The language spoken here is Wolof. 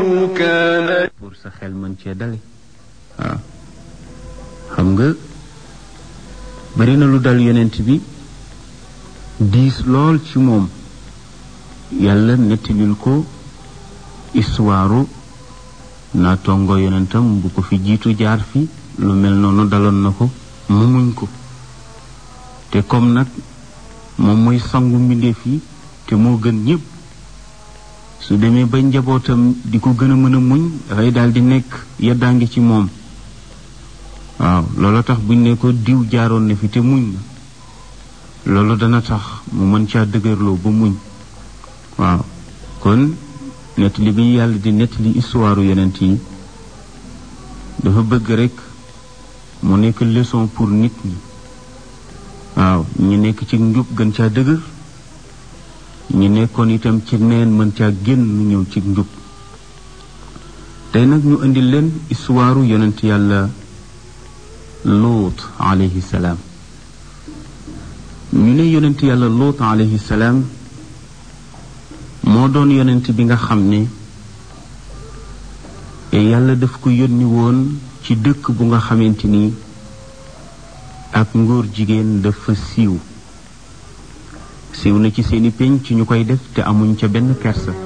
كان pour sa xel mën cee dale waaw xam nga bari na lu dal yonent bi diis lool ci moom yàlla nettalil ko histoire naa tongo yonentam bu ko fi jiitu jaar fi lu mel noonu daloon na ko mu muñ ko te comme nag moom mooy sangu mbindeef yi te moo gën ñépp su demee ba njabootam di ko gën a mën a muñ dafay daal di nekk yeddaangi ci moom waaw loolu tax buñ ne ko diw jaaroon na fi te muñ na loolu dana tax mu mën caa dëgërloo ba muñ waaw kon nettali bi yàlla di nettali histoire yonent yi dafa bëgg rekk mu nekk leçon pour nit ñi waaw ñu nekk ci njub gën caa dëgër ñi nekkoon itam ci neen mën caa génn ñëw ci njub tey nag ñu indi leen histoire yonent yàlla luut alayhi salaam ñu ne yonent yàlla luut alayhi salaam moo doon yonent bi nga xam ne yàlla daf ko yónni woon ci dëkk bu nga xamante ni ak ngóor jigéen dafa siiw siiw na ci seeni pénc ñu koy def te amuñ ca benn kersa